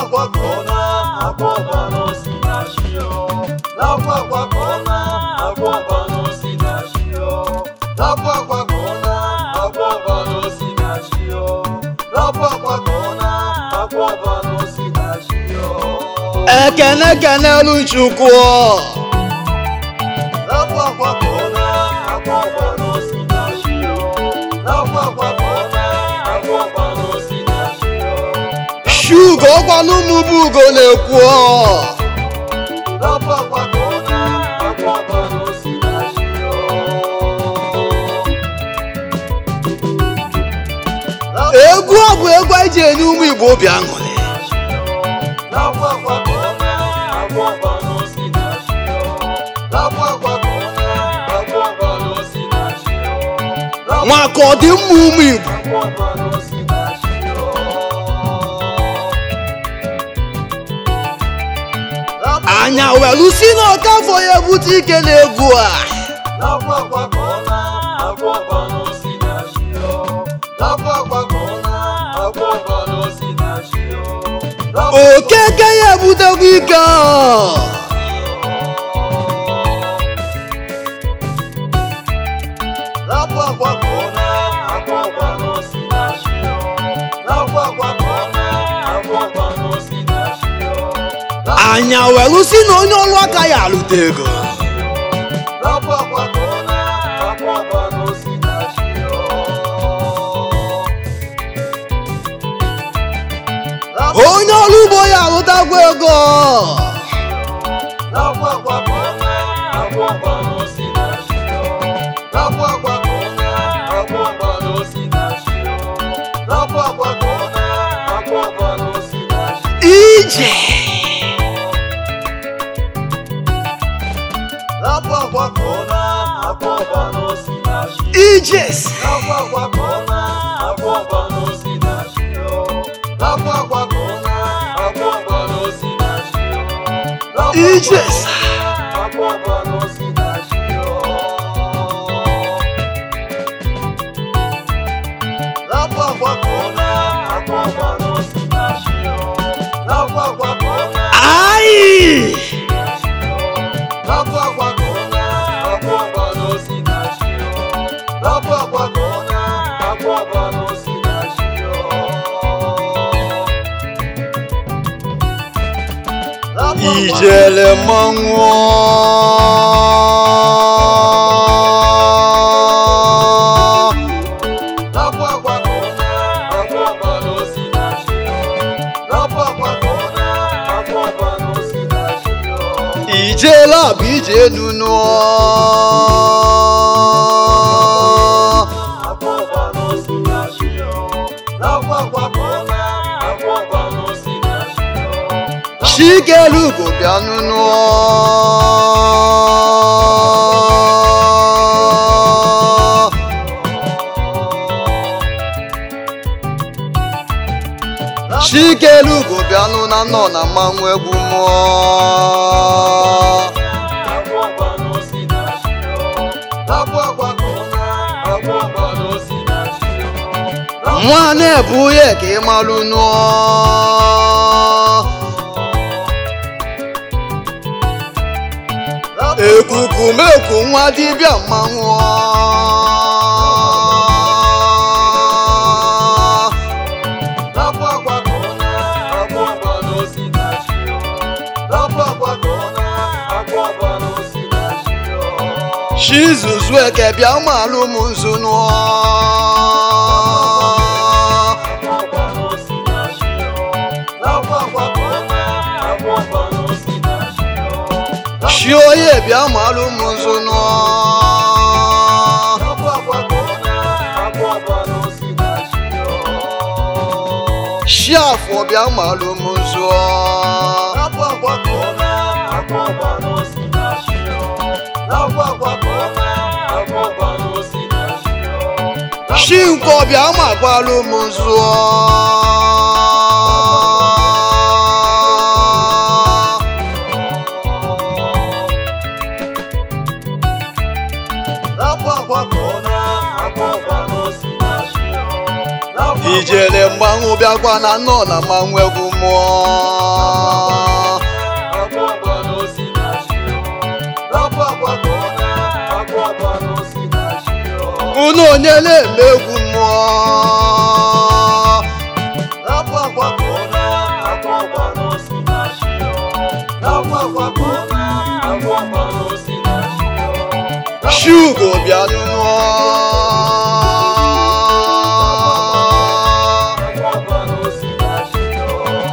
akwa ka ọ na-akwa ọbara osi na chi o lakwa akwa ka ọ na-akwa ọbara osi na chi o lakwa akwa ka ọ na-akwa ọbara osi na chi o lakwa akwa ka ọ na-akwa ọbara osi na chi o ekene kenelu chukwu lakwa akwa ka ọ na-akwa ọbara osi na chi o lakwa akwa ka ọ na-akwa ọbara osi na chi o shugo ọkwanụ ụmụ bụ ugo na-ekwu lakwa akwa ka ọ na-akwa ọbara osi na chi o egwu ọ bụ egwu anyị ji enye ụmụ igbo obi aṅụrị Lakwa akwa ka ọ na-akwa ọbara osi na chi o lakwa akwa ka ọ na-akwa ọbara osi na chi o maka ọdịmma ụmụ igbo lakwa ọbara osi na chi o anya welu si n'ọkafọ ya ebute ike na-egwu a lakwa akwa ka ọ na-akwa ọbara osi na chi o lakwa akwa ka ọ na-akwa ọbara osi na chi o lakwa okeke ya ebutekwa ike a. lakwa akwa ka ọ na-akwa ọbara osi na chi o lakwa akwa ka ọ na-akwa ọbara osi na chi o anya welu si na onye ọrụ aka ya alụta ego lakwa akwa ka ọ na-akwa ọbara osi na chi o onye ọrụ ugbo ya alụtakwa ego lakwa akwa ka ọ na-akwa ọbara osi na chi o lakwa akwa ka ọ na-akwa ọbara osi na chi o lakwa akwa ka ọ na-akwa ọbara osi na chi ije lakwa akwa ka ọ na-akwa ọbara osi na chi ijes lakwa akwa ka ọ na-akwa ọbara osi na chi o lakwa akwa ka ọ na-akwa ọbara osi na chi o lakwa akwa ijes akwa ọbara osi na chi o lakwa akwa ka ọ na-akwa ọbara osi na chi o lakwa akwa ka ọ na ayi lakwa akwa ka ọ na-akwa ọbara osi na chi o lakwa akwa ka ọ na-akwa ọbara osi na chi o Lakwa akwa- ijele mmanwụ lakwa akwa ka ọ na-akwa ọbara osi na chi o lakwa akwa ka ọ na-akwa ọbara osi na chi o ijele bụ ije enunu akwa ọbara osi na chi o lakwa akwa ka ọ na-akwa ọbara osi na chi o chikelugo bịa nunu chikelugo bịanụ na nọ na mmanwụ egwu mmụọ akwa ọbara osi na chi o lakwa akwa ka ọ na-akwa ọbara osi na chi o nwa na-ebu ya ka ị malụ nụọ ekuku meku nwa dibịa mmanwụ lakwa akwa ka ọ na-akwa ọbara osi na chi o lakwa akwa ka ọ na-akwa ọbara osi na chi o chizuzu eke bịa malụ m nzu nụọ akwa ọbara osi na chi o lakwa akwa ka ọ na-akwa ọbara osi na chi o chi onye bịa malụ m nzu nụọ lakwa akwa ka ọ na-akwa ọbara osi na chi o chi afọ bịa malụ m nzu lakwa akwa ka ọ na-akwa ọbara osi na chi o lakwa akwa ka ọ na-akwa ọbara osi na chi o chi nkwọ bịa makwalụ m nzu lakwa akwa ka ọ na-akwa ọbara osi na chi o lakwa akwa ijele mgbanwụ bịakwa na nọ na mmanwụ egwu mmụọ Agwọ agwa n'osi na chi o. Agwọ agwa ka ọ na agwọ agwa n'osi na chi o. unu onye na-eme egwu mmụọ Agwọ agwa ka ọ na agwọ agwa n'osi na chi o. Agwọ agwa ka ọ na agwọ agwa n'osi na chi o. shugo bịa nụọ Agwọ agwa n'osi na chi o.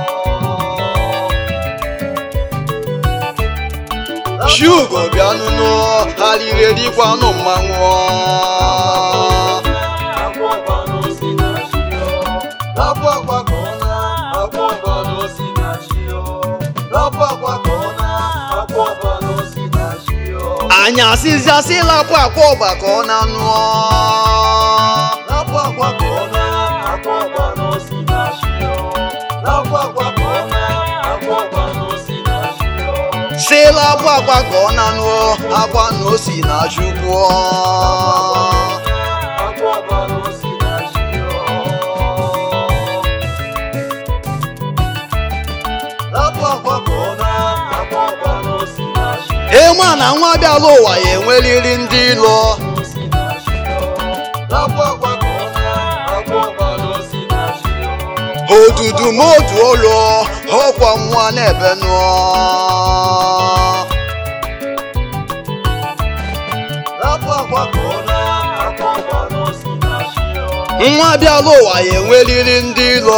shugo bịa nụọ ha riri erikwanụ mmanwụ Agwọ agwa n'osi na chi o. Agwọ agwa ka ọ na agwọ agwa n'osi na chi o. Agwọ agwa ka ọ na agwọ agwa n'osi na chi o. anyị asịziasị lapụ akwa ọgba ka ọ na nụọ Agwọ agwa ka ọ na agwọ agwa n'osi na chi o. Agwọ agwa ka ọ na agwọ agwa n'osi na chi o. si lapụ akwa ka ọ na nụọ akwa na o si na chukwu Agwọ agwa n'osi na chi o. Agwọ agwa ka ọ na agwọ agwa n'osi na chi o. ịma na nwa bịala ụwa ya enweriri ndị ilo odudu modu olu ọkwa nwa na-ebe nụọ nwa bịala ụwa ya enweriri ndị ilo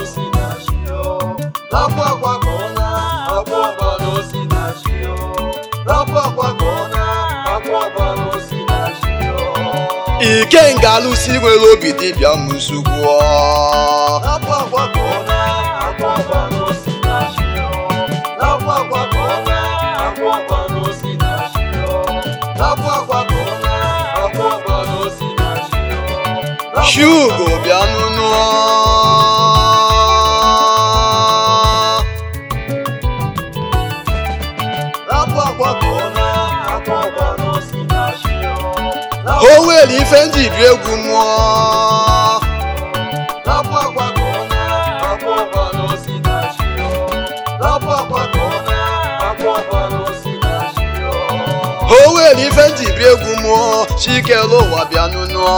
ike nga-alụsi nwere obi dibịa mụsugwuo shugo bịa nụnụọ o nwere ife ndị bi egwu mmụọ o nwere ife ndị bi egwu mmụọ chikere ụwa bịa nụnụọ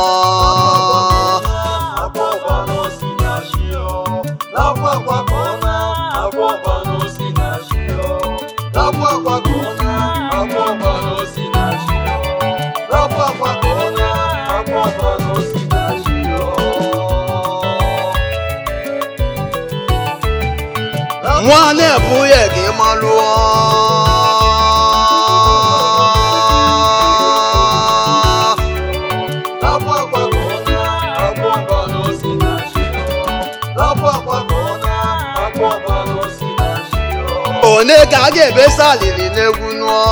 nwa na-ebu ya ka ị malụọ one ka a ga-ebesa alili n'egwu nụọ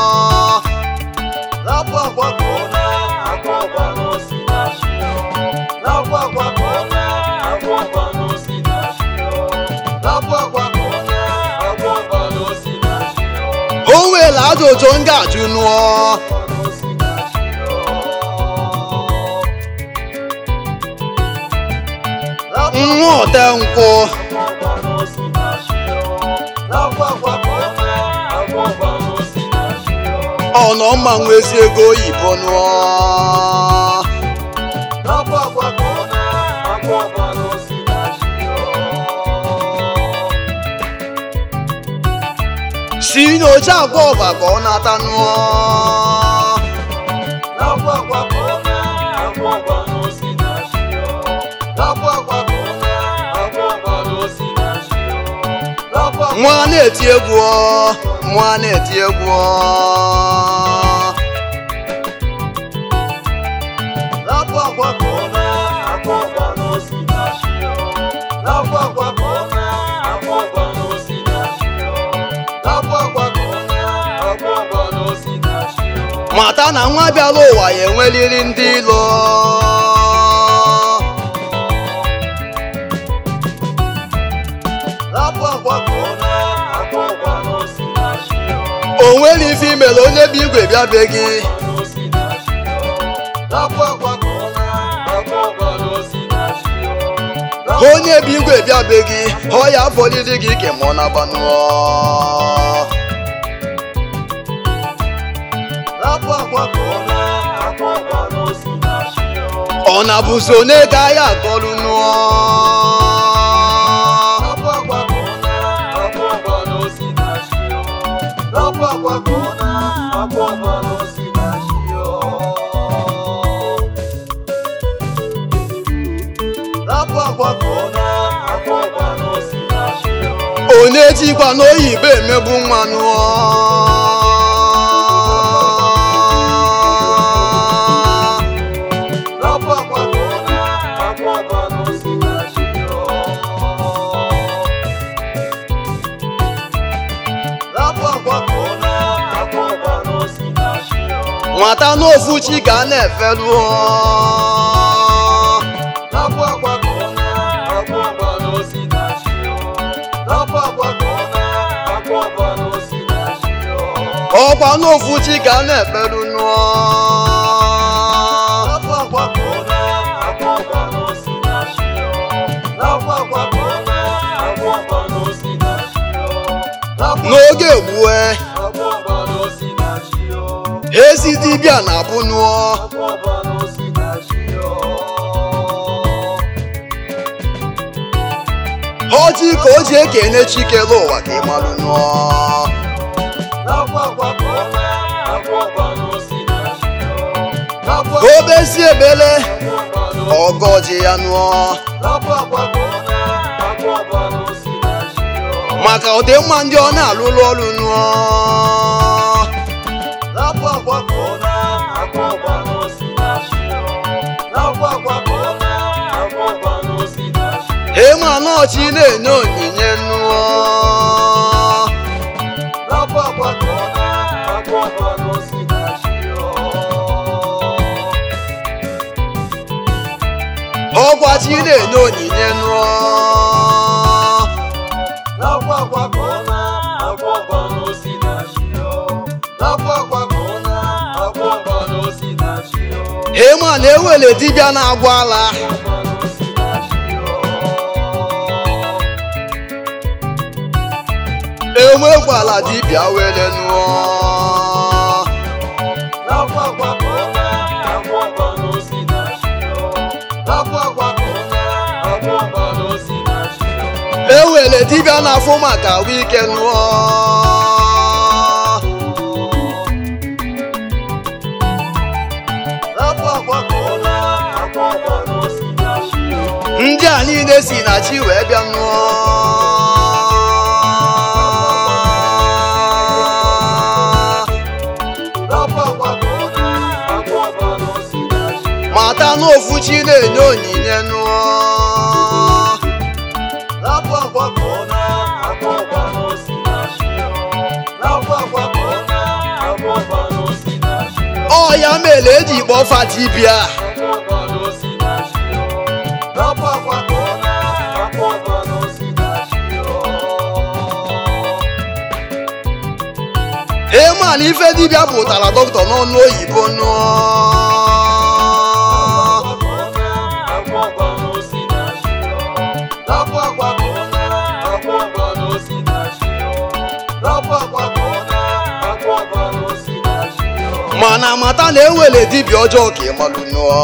o nwere ajụjụ m ga-ajụ nụọ nwa ọte nkwụ ọnọ mmanwụ ezi ego oyibo nụọ si n'oche agwa ọba ka ọ nata nụọ nwa na-eti egwu ọ, nwa na-eti egwu ọ. mata na nwa bịara ụwa ya enweriri ndị ilo o nwere ife imere onye bụ igwe bịa be gị onye bụ igwe bịabeghị ọ ya fọdịdị gị ke mụọ na gbanụọ Lapụ akwa ka ọ na-akwa ọgba n'osi na chi o. ọ na bụ so n'ego ahịa akọlụ nụọ Lapụ akwa ka ọ na-akwa ọgba n'osi na chi o. Lapụ akwa ka ọ na-akwa ọgba n'osi na chi o. Lapụ akwa ka ọ na-akwa ọgba n'osi na chi o. ọ na-ejikwa n'oyibo emegbu mmanụ Lapụ akwa ka ọ na-akwa ọgba n'osi na chi o. Lapụ akwa ka ọ na-akwa ọgba n'osi na chi o. nwata n'ofu chi ka a na-efelu Lapụ akwa ka ọ na-akwa ọgba n'osi na chi o. Lapụ akwa ka ọ na-akwa ọgba n'osi na chi o. ọkwa n'ofu chi ka a na-efelu nụọ Lapụ akwa ka ọ na-akwa ọgba n'osi na chi o. Lapụ akwa ka ọ na-akwa ọgba n'osi na chi o. Lapụ n'oge gbue akwa ọgba n'osi na chi o. ezi dibịa na-abụ nụọ Akwa ọgba n'osi na chi o. ọjị ka o ji ekene chikere ụwa ka ị malụ nụọ Lapụ akwa ka ọ na-akwa ọgba n'osi na chi o. Lapụ obezi ebele akwa ọgba n'osi ọgọji ya nụọ Lapụ akwa ka ọ na-akwa ọgba n'osi na chi o. maka ọdịmma ndị ọ na-alụlụ ọrụ nụọ Lapụ akwa ka ọ na-akwa ọgba n'osi na chi o. Lapụ akwa ka ọ na-akwa ọgba n'osi na chi o. ịma nọọchi na-enye onyinye nụọ Lapụ akwa ka ọ na-akwa ọgba n'osi na chi o. ọkwa chi na-enye onyinye nụọ Lapụ akwa ka ọ na-akwa ọgba n'osi na chi o. Lapụ akwa ka ọ na-akwa ọgba n'osi na chi o. ịma na-ewele dibịa na-agwa ala Ọgba n'osi na chi o. enwekwala dibịa wele nụọ Lapụ akwa ka ọ na-akwa ọgba n'osi na chi o. Lapụ akwa ka ọ na-akwa ọgba n'osi na chi o. ewele dibịa na-afụ maka ahụ ike nụọ Lapụ akwa ka ọ na-akwa ọgba n'osi na chi o. ndị a niile si na chi wee bịa nụọ Lapụ akwa ka ọ na-akwa ọgba n'osi na chi o. mata n'ofu chi na-enye onyinye nụọ Lapụ akwa ka ọ na-akwa ọgba n'osi na chi o. Lapụ akwa ka ọ na-akwa ọgba n'osi na chi o. ọ ya mere eji kpọfa dibịa Akwa ọgba n'osi na chi o. Lapụ akwa ka ọ na-akwa ọgba n'osi na chi o. ịma na ife dibịa pụtara dọkịta n'ọnụ oyibo nụọ Akwa ọgba n'osi na chi o. Lapụ akwa ka ọ na-akwa ọgba n'osi na chi o. Lapụ akwa ka ọ na-akwa ọgba n'osi na chi o. mana mata na ewele dibịa ọjọọ ka ịmalụ nụọ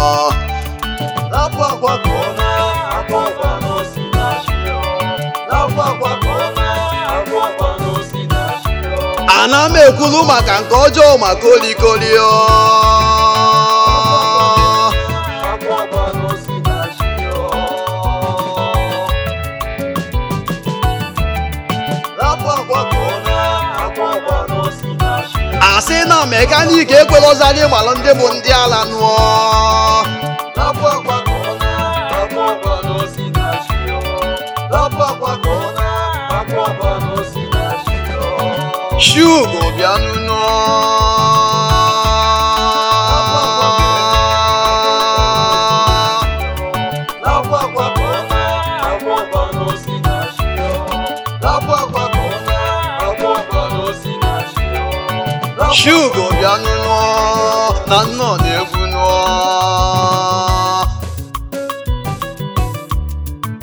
Lapụ akwa ka ọ na-akwa ọgba n'osi na chi o. Lapụ akwa ka ọ na-akwa ọgba n'osi na chi o. ana m ekwulu maka nke ọjọọ ma kolikoli ọ Akwa ọgba n'osi na chi o. Lapụ akwa ka ọ na-akwa ọgba n'osi na chi o. asị na mekaniki ekwerozali gbalụ ndị bụ ndị ala nụọ Lapụ akwa ka ọ na-akwa ọgba n'osi na chi o. Lapụ akwa ka ọ na-akwa ọgba n'osi na chi o. shugo bịanụ nụọ Lapụ akwa ka ọ na-akwa ọgba n'osi na chi o. Lapụ akwa ka ọ na-akwa ọgba n'osi na chi o. Lapụ shugo bịanụ nụọ na nnọ na-egwu nụọ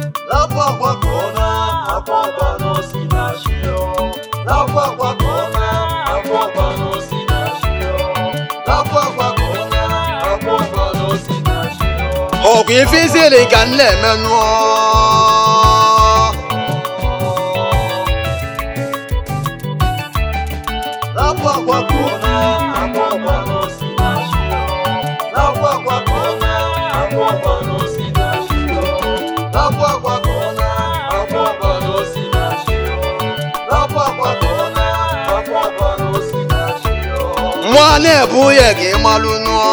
Nakwa akwa ka ọ na-akwa ọbara osi na chi ọgwụ ife isiri ka m na-eme nụọ Nakwa akwa ka ọ na-akwa ọbara osi na chi Nakwa akwa ka ọ na-akwa ọbara osi na chi Nakwa akwa ka ọ na-akwa ọbara osi na chi Nakwa akwa ka ọ na-akwa ọbara osi na chi nwa na-ebu ya ka ịmalụ nụọ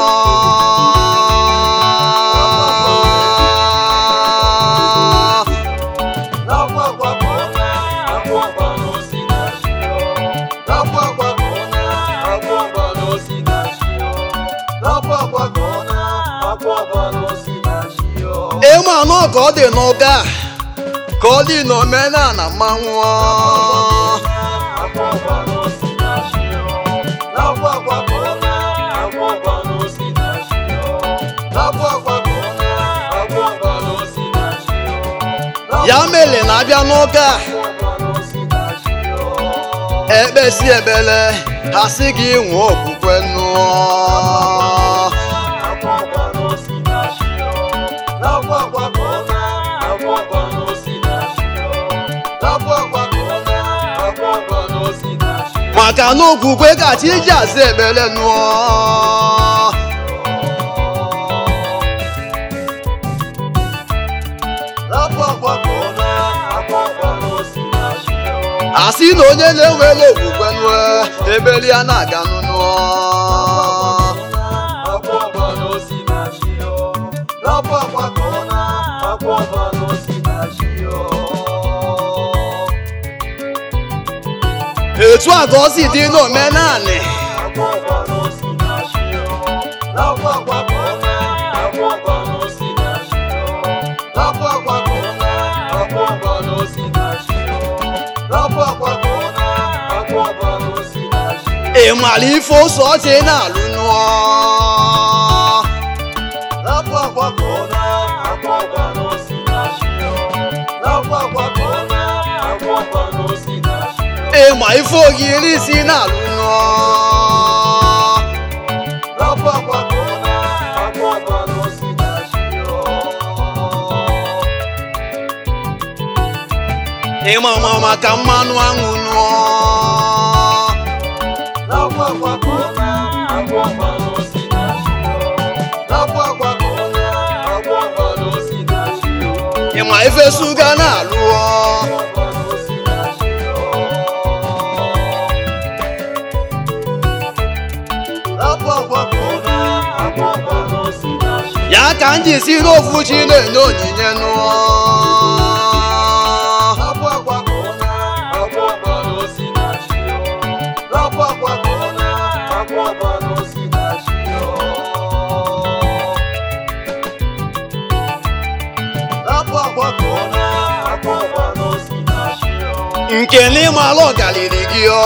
Nakwa akwa ka ọ na-akwa ọbara osi na chi Nakwa akwa ka ọ na-akwa ọbara osi na chi Nakwa akwa ka ọ na-akwa ọbara osi na chi ịma anọ ka ọ dị n'ụka ka ọ dị n'omenala mmanwụ Nakwa ọbara osi na chi Nakwa akwa ka ọ na-akwa ọbara osi na chi Nakwa akwa ka ọ na-akwa ọbara osi na chi ya mere na-abịa n'ụka ọbara osi na chi ekpesi ekpere ha sị gị nwee okwukwe nụọ maka na okwukwe ka chi ji aza ekpere nụọ asị na onye na-enwere okwukwe nụọ ebeli ya na-aga nụọ etu a ka ọ si dị n'omenanị ị mara ife ose ọchị na-alụ nụọ ị ma ife ogiri isi na-alụ nụọ ị ma ma maka mmanụ aṅụ nụọ ị ma ife suga na-alụọ ya ka m ji si n'ofu chi na-enye onyinye nụọ nke n'ịmalụ ọgaliri gị ọ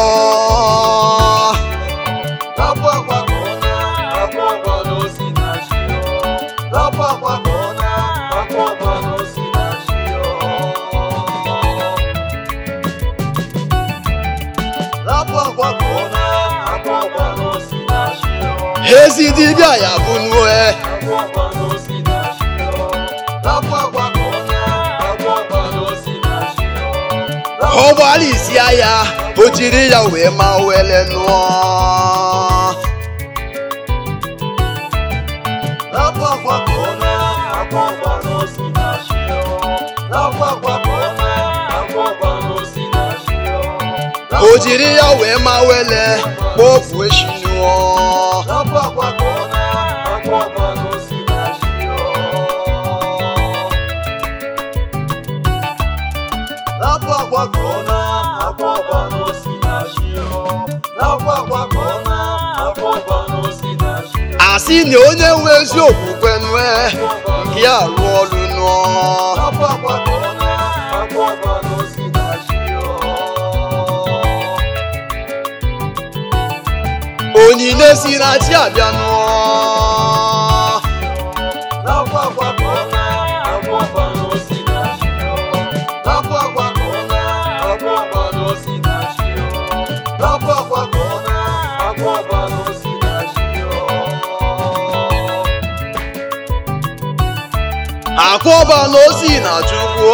ezi dibịa ya bụ nue ọ gbalịsịa ya o jiri ya wee ma wele nụọ o jiri ya wee ma wele kpofuo echi nụọ asị na onye nwe ezi okwukwe nwe nke ya alụ ọlụ nụọ onyinye si na chi abịa nụọ akwọba na osi na chukwu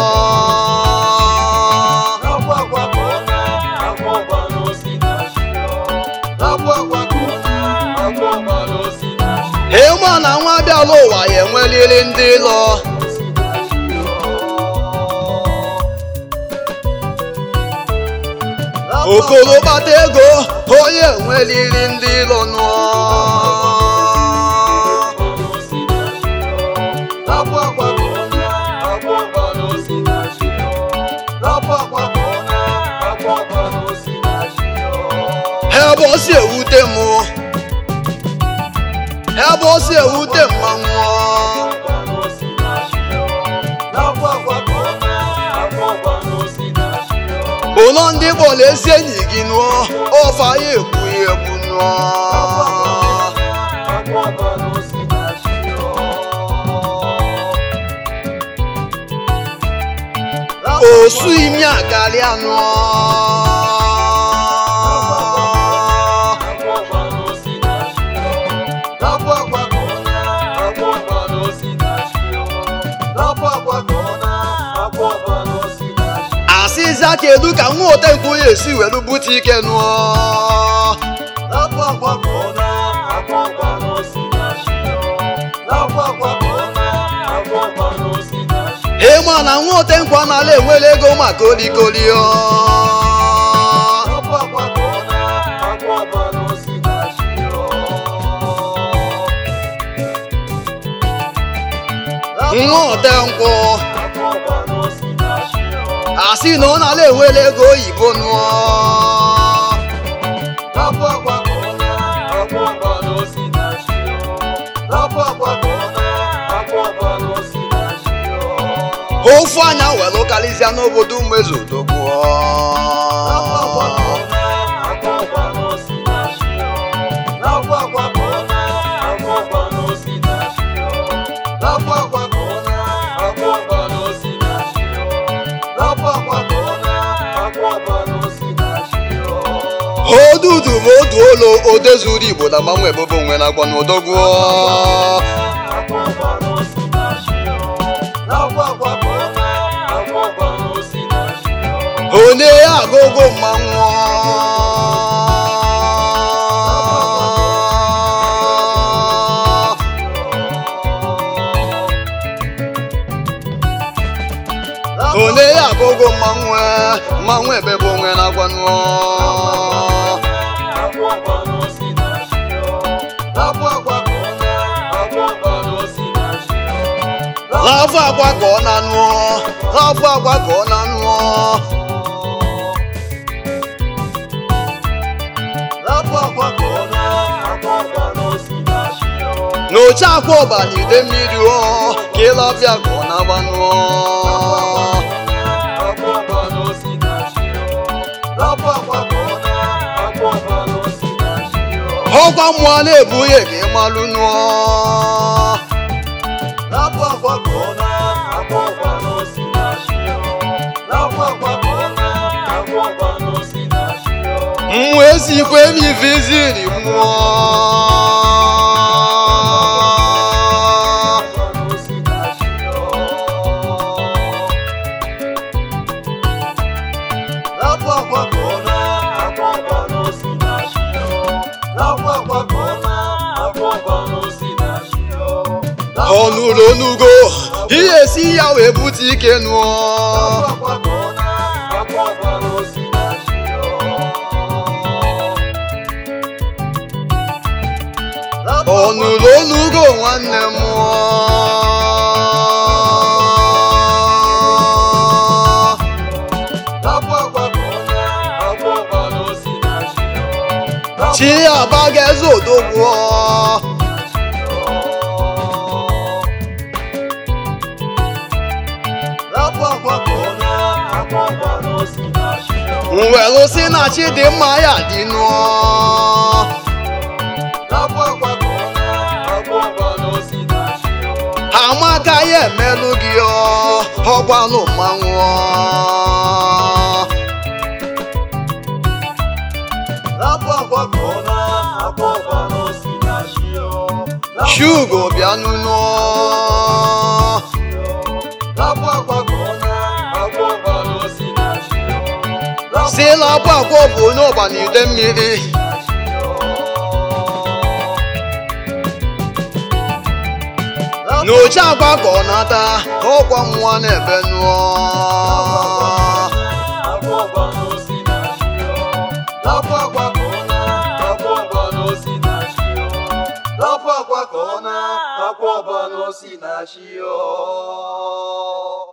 Akwa akwa ka ọ na akwa ọgba na osi na chi ọ. Akwa akwa ka ọ na akwa ọgba na osi na chi ịma na nwa bịala ụwa ya enweliri ndị lọ osi na chi ọ. okoro kpata ego onye enweliri ndị lọ nụọ Akwa akwa ka ọ na akwa ọgba na osi na chi ọ. Akwa akwa ka ọ na akwa ọgba na osi na chi ọ. ebe o si ewute m ebe o si ewute mmanwụ ụlọ ndị bọọlụ ezi enyi gị nụọ ọfa ya egbu ya egbu nụọ osu imi akarịa nụọ asịza kedu ka nwa otenkwu ya esi were bute ike nụọ ịma na nwa otenkwu anala enwere ego maka olikoli ọ nwa otenkwụ asị na ọ nala enwere ego oyibo nụọ ofu anya were karịsịa n'obodo umezodogbuo odudu bụ odu olo odezuru igbo na mmanwụ ebobo onwe na agba n'odogwuo onye ya agụgụ mmanwụ onye ya agụgụ mmanwụ mmanwụ ebebe onwe na agwa nụọ láfọ àgbà kọ́ nánú ọ́ láfọ àgbà kọ́ nánú ọ́. n'oche akwa ọba na ide mmiri ọ ka ịlafịa ka ọ na-agbanụ ọ. ọkwa mmụọ na-ebu ihe ka ị malụ nụọ. mmụọ esikwe m iviziri mmụọ. ọnụrụ onugo ihe esi ya wee bute ike nụọ. ọnụrụ onugo nwanne m chi abaga eze odogwu mwelụ si na chi dị mma ya dị nụọ amaka ya emelụ gị ọ ọgbalụ mmanwụ ọ. shugo bịa nụnụ ịla akwa akwa bụ onye ọba na ide mmiri na oche akwa ka ọ nata ọkwa nwa na-ebe nụọ Akwa ọba n'osi na chi ọ